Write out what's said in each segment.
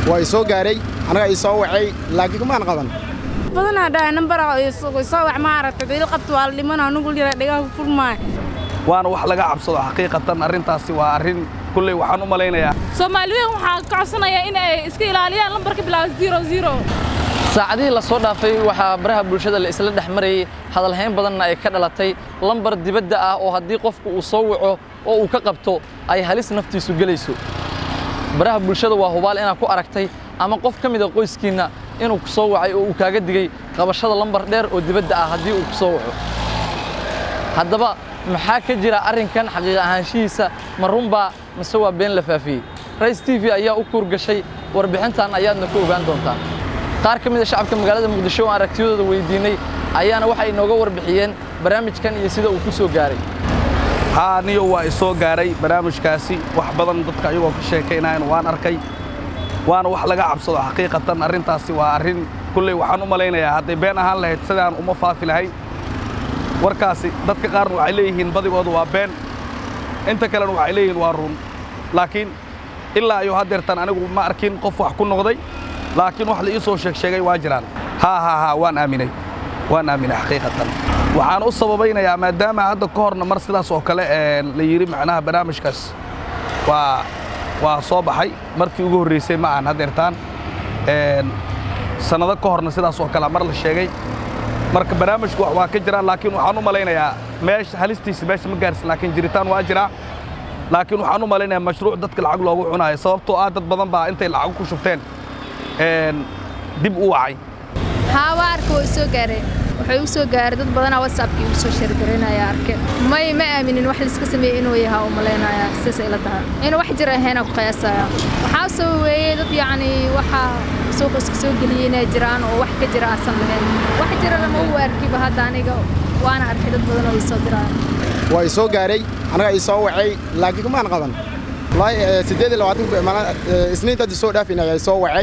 waa i soo gaaray anaga i soo wacay laakiin kumaan qaban badanaa dhahay nambara soo wax maaragtay dil qabto waa la dhiman anugu lira dhigaha ku furmaay waana wax laga cabsado xaqiiqatan arrintaasi waa arrin kulley waxaan u malaynayaa soomaaliweyn waxaa ka codsanayaa in ay iska ilaaliyaan lambarka bilaaba zero zero saacadihii la soo dhaafay waxaa baraha bulshada la isla dhex marayay hadalhayn badanna ay ka dhalatay lambar dibadda ah oo haddii qofku uu soo waco oo uu ka qabto ay halis naftiisu gelayso baraha bulshada waa hubaal inaad ku aragtay ama qof ka mid a qoyskiinna inuu ku soo wacay oo uu kaaga digay qabashada lambar dheer oo dibadda ah haddii uu ku soo waco haddaba maxaa ka jira arrinkan xaqiiq ahaanshihiisa ma runbaa mise waa been la faafiyey rais t v ayaa u kuurgashay warbixintan ayaadna ku ogaan doontaa qaar ka mid a shacabka magaalada muqdisho oo aragtiyadooda weydiinnay ayaana waxay inooga warbixiyeen barnaamijkan iyo sida uu ku soo gaaray haa niyo waa i soo gaaray barnaamijkaasi wax badan dadka ayagoo ka sheekaynayan waan arkay waana wax laga cabsado xaqiiqatan arrintaasi waa arrin kulley waxaan u malaynayaa hadday been ahaan lahayd sidaan uma faafi lahayn warkaasi dadka qaarna waxay leeyihiin badigooda waa been inta kalena waxay leeyihiin waa run laakiin ilaa iyo haddeertan anigu ma arkin qof wax ku noqday laakiin wax la ii soo sheeg sheegay waa jiraan haa haa haa waan aaminay waan aaminay xaqiiqatan waxaan u sababaynayaa maadaama hadda ka horna mar sidaas oo kale la yidhi macnaha barnaamijkaas waa waa soo baxay markii ugu horraysay ma aan haddeertaan sannado ka horna sidaas oo kale mar la sheegay marka barnaamijku waa ka jiraan laakiin waxaan u malaynayaa meesha halistiisa meesha ma gaarsin laakiin jiritaan waa jiraa laakiin waxaan u malaynayaa mashruuc dadka lacag loogu cunaayo sababtoo ah dad badan baa intay lacag ku shubteen dib u wacay haa waa arka waa soo gaareen wuxuu u soo gaaray dad badanaa whatsappkii ugu soo sheergaraynaya arke may ma aaminin wax laiska sameeyey inuu yahaa u malaynaya sidaas ila tahay inuu wax jira ahaynaa ku qiyaasaya waxaa soo weeyey dad yacni waxa suuqa iska soo geliyey inay jiraan oo wax ka jira aasan lahayn wax jirana ma u arkiba hadda aniga waana arkay dad badan oo ii soo diraya waa i soo gaaray anaga i soo wacay laakiin kumaan qaban wallaahi siddeed iyo labaatan isniinta hadda soo dhaafin ayaa i soo wacay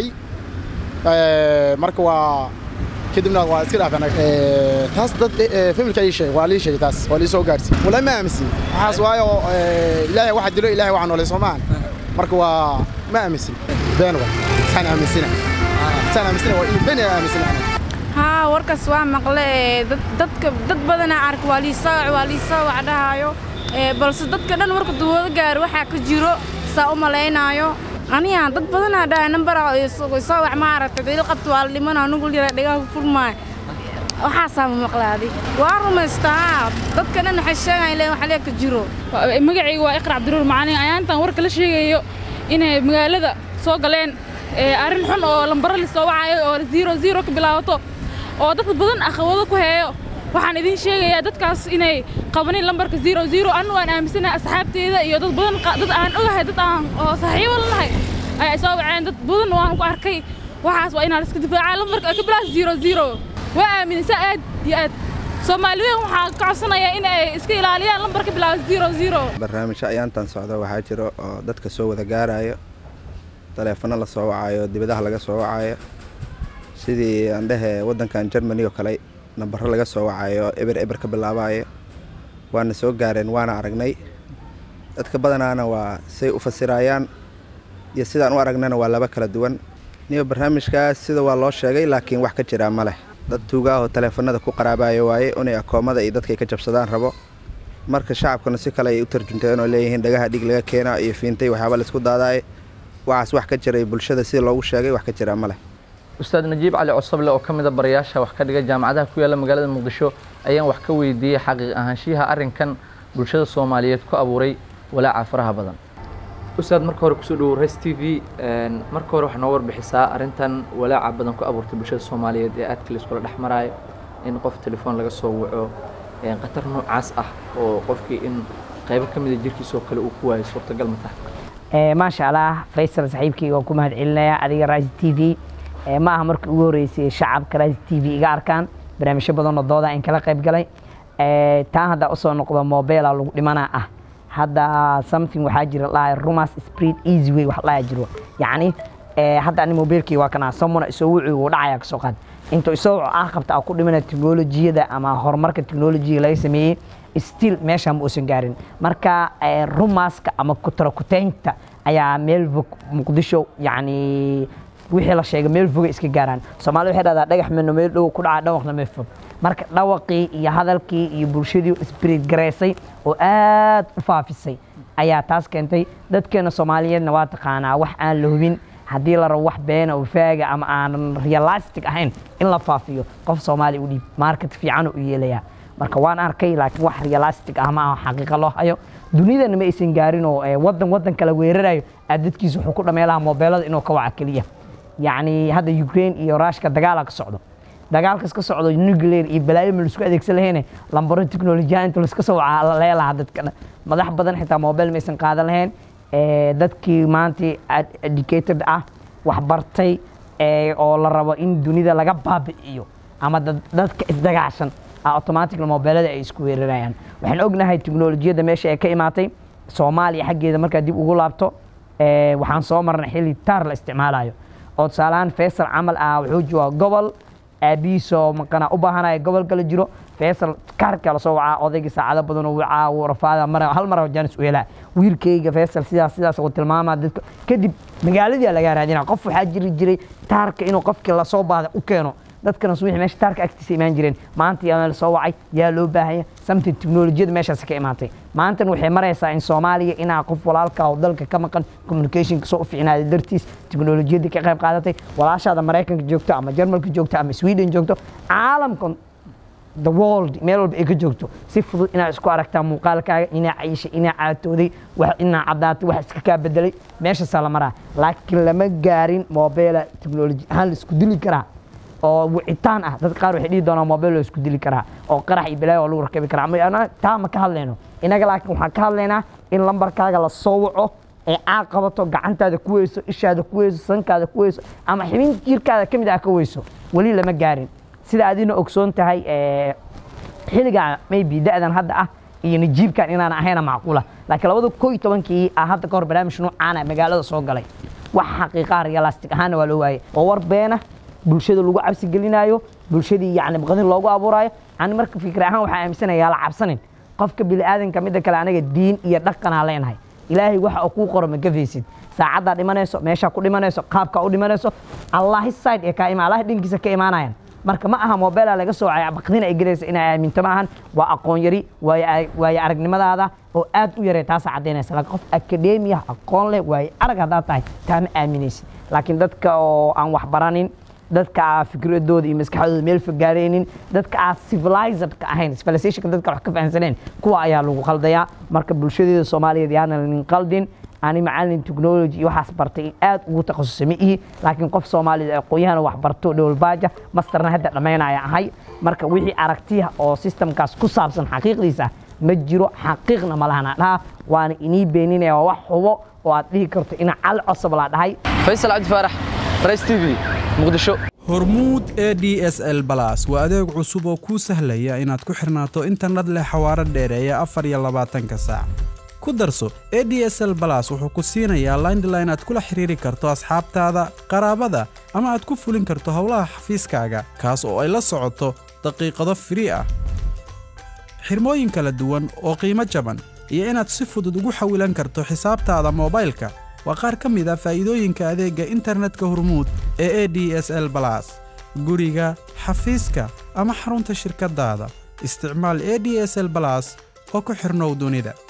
marka waa kadibna waa iska dhaafan taas dad familka ii sheeg waa lii sheegay taas waa lii soo gaarsi wallahi ma aaminsin waxaas waayo ilaahay waxa dilo ilaahay waxa noolay soomaan marka waa ma aaminsin been wa saan aaminsina saan aaminsina waa in been aaminsina haa warkaas waa maqle dadka dad badanaa arka waa lii soo waa lii soo wacdhahaayo balse dadka dhan marka duwado gaaro waxaa ka jiro saa u malaynaayo aniga dad badanaa dhahay nambara soo wax maaragtay dil qabto waa la dhiman anugu lira dhigaha ku furmaay waxaasaa ma maqlaadi waa rumaystaa dadka dhan waxay sheegayan leen wax lee ka jiro magacayga waa iqra cabdiruur macalin ayaantan warka la sheegayo inay magaalada soo galeen arrin xun oo lambaro la soo wacayo oo zero zero ka bilaabato oo dad badan akhawado ku heeyo waxaan idiin sheegayaa dadkaas inay qabanin lambarka zero zero anu waan aaminsanahay asxaabteeda iyo dad badan dad aan ogahay dad aan oo saaxiibo lanahay ayaa soo waceen dad badan waan ku arkay waxaas waa inaan iska difaacaa lambarka ka bilaas zero zero waa aaminaysaa aad iyo aad soomaaliweyn waxaa ka codsanayaa in ay iska ilaaliyaan lambarka bilaaba zero zero barnaamijyo ayaantan socda waxaa jiro oo dadka soo wada gaarayo taleefano la soo wacayo dibadaha laga soo wacayo sidii aan dhehe waddankan germany oo kale nambaro laga soo wacayo eber eber ka bilaabayo waana soo gaareen waana aragnay dadka badanaana waa say u fasirayaan iyo sidaan u aragnana waa laba kala duwan niyo barnaamijkaas sida waa loo sheegay laakiin wax ka jiraa ma leh dad tuugaahoo taleefanada ku qaraabayo waaye inay akoomada iyo dadkay ka jabsadaan rabo marka shacabkuna si kale ay u tarjunteen oo leeyihiin dhagaha dhig laga keena iyo fiintay waxyaaba laisku daadaaye waxaas wax ka jiray bulshada sida loogu sheegay wax ka jiraa ma leh ustaad najiib cali cosable oo ka mid a barayaasha wax ka dhiga jaamacadaha ku yaalla magaalada muqdisho ayaan wax ka weydiiyey xaqiiq ahaanshiyaha arrinkan bulshada soomaaliyeed ku abuuray walaaca faraha badan ustaad marka hore kusoo dhawow res t v marka hore waxaa noo warbixisaa arrintan walaaca badan ku abuurtay bulshada soomaaliyeed ee aadka la iskula dhex maraayo in qof telefoon laga soo waco khatar noocaas ah oo qofkii in qaybo ka mida jirkiisoo kale uu ku waayo suurtagal ma tahay maasha allah faysal saaxiibkayga waan ku mahad celinayaa adiga rais t v ma aha markii ugu horreysay shacabka rais t v iga arkaan barnaamijyo badanoo dooda in kala qayb galay taan haddaa usoo noqdo mobela lagu dhimanaa ah hadda something waxaa jira lahay rumas spread easy way wax lahaa jiro yacni hadda ani mobilkii waa kanaa samuna isoo wucii uu dhacaya kasoo qaad intuu isoo ah qabta a ku dhimana teknolojiyada ama horumarka teknolojiga laga sameeyey still meesha ma uusan gaarin marka rumaska ama kutarakuteynta ayaa meel muqdisho yacni wixii la sheegay meel fogay iska gaaraan soomaalida waxay dhahdaa dhagax meno meel dhow ku dhaca dhawaqna meel fog marka dhawaqii iyo hadalkii iyo bulshadii isbiriid garaysay oo aad u faafisay ayaa taas keentay dadkeena soomaaliyeedna waa taqaanaa wax aan la hubin haddii la rabo wax beena oo faaga ama aanan realistic ahayn in la faafiyo qof soomaali u dhiib market fiican u yeelayaa marka waan arkay laakiin wax realistic ah ma aha xaqiiqa loo hayo dunidana ma aysan gaarin oo eh, wadan wadan kala weerarayo aad dadkiisa wuxuu ku dhameelaha moobeelada inuu ka waca keliya yacni hadda ukraine iyo rushka dagaala ka socdo dagaalkas ka socdo nuclear iyo balaayo ma laisku adeegsan lahayne lambaro teknolojiyaha inta laiska soo wacaa la leelaha dadka dhan madax badan xitaa moobeel ma aysan qaadan lahayn Eh, dadkii maanta ad- educated ah wax bartay eh, oo la rabo in dunida laga baabi'iyo ama dad- dadka isdagaashan ah automatic moobeelada ay isku weerarayaan waxaan ognahay teknolojiyadda meesha ay ka imaatay soomaaliya xaggeeda markaa dib ugu laabto eh, waxaan soo marnay xilli taar la isticmaalayo oo tusaalahaan faysal camal ah wuxuu joogaa gobol aabihiisoo maqana u baahanaya gobol kala jiro faysal kaarka lasoo wacaa odaygii saacado badan oo wacaa wuu rafaada mar hal mar jaanis u helaa wiilkayga faysal sidaas sidaas uu tilmaamaa dadka kadib magaaladii lagaa raadinaa qof waxaa jiri jiray taarka inuu qofkii lasoo baada u keeno dadkana subaxii meesha taarka agtiisa imaan jireen maanta yaa la soo wacay yaa loo baahanya something teknolojiyada meeshaas ka imaatay maantan waxay maraysaa in soomaaliya inaa qof walaalka oo dalka ka maqan communicationka soo u fiicnaaday dartiis teknolojiyadii ka qayb qaadatay walaashaada maraykanka joogto ama jarmalka joogto ama sweden joogto caalamkan the world meel walba ay ka joogto si fudud inaad isku aragtaa muuqaalkaaga inaa cayishay inaa caatooday wax inaa caddaatay wax iska kaa bedelay meeshaasaa la maraa laakiin lama gaarin mobeela teknoloji ahaan la isku dili karaa oo wicitaan ah dad qaar waxay dhihi doonaan mobile loo isku dili karaa oo qarax iyo balaayo oo lagu rakabi karaa ama ana- taa ma ka hadlayno inaga laakiin waxaan ka hadlaynaa in lambarkaaga la soo waco ee caaq qabato gacantaada ku weyso ishaada ku weyso sankaada ku weyso ama xibin jirkaada ka mid ah ka weyso weli lama gaarin sida adina ogsoon tahay eh, xilliga maybe da'dan hadda ah iyo najiibkan inaan ahayna macquula laakiin labada koo iyo tobankii ah hadda kahor barnaamij noocaana magaalada soo galay wax xaqiiqaa realistic ahaana waa loo waayay oo war beena bulshada lagu cabsi gelinayo bulshadii yacni baqdin loogu abuuraayo ani marka fikir ahaan waxaa aaminsanayaa la cabsanin qofka bini'aadanka midda kale anaga diin iyo dhaqanaa leenahay ilaahay waxa uu kuu qoro ma gafaysid saacaddaa dhimanayso meeshaa ku dhimanayso qaabkaa u dhimanayso allahi side ee kaa ima allahi dhankiisa ka imaanayan marka ma aha mobeela laga soocay baqdin ay gelaysa inay aaminto ma ahan waa aqoon yari waayo waayo aragnimadaada oo aad u yaray taasaa caddaynaysa laakiin qof akademiya aqoon leh waayo arag haddaad tahay taa ma aaminaysid laakiin dadka oo aan wax baranin dadka aa fikradooda iyo maskaxdooda meel fogaareynin dadka aa civilizedka ahayn civilizationka dadka wax ka fahansaneen kuwa ayaa lagu qaldayaa marka bulshadeeda soomaaliyeed yaana lanin qaldin ani macalin technology iyo waxaas bartay aad ugu takhasusay ma ihi laakiin qof soomaaliyeed aqoon-yahana wax barto dhowlbaaja masterna hadda dhammaynaya ahay marka wixii aragtiya oo systemkaas ku saabsan xaqiiqdiisa ma jiro xaqiiqna ma lahana dhaha waana inii beeninaya waa wax hubo oo aad dhihi karto ina cal cosab laa dhahay faysal cabdi faarax rays t v muqdisho hormuud e d s l balas waa adeeg cusub oo kuu sahlaya inaad ku xirnaato internet leh xawaaro dheereeya afar iyo labaatanka saac ku darso e d s l balas wuxuu ku siinayaa landline aad kula xiriiri karto asxaabtaada qaraabada ama aad ku fulin karto howlaha xafiiskaaga kaas oo ay la socoto daqiiqado firii ah xirmooyin kala duwan oo qiimo jaban iyo inaad si fudud ugu xawilan karto xisaabtaada moobaylka waa qaar ka mid a faa'iidooyinka adeegga internetka hormuud ee e d s l balas guriga xafiiska ama xarunta shirkaddaada isticmaal e d s l balas oo ku xirnow dunida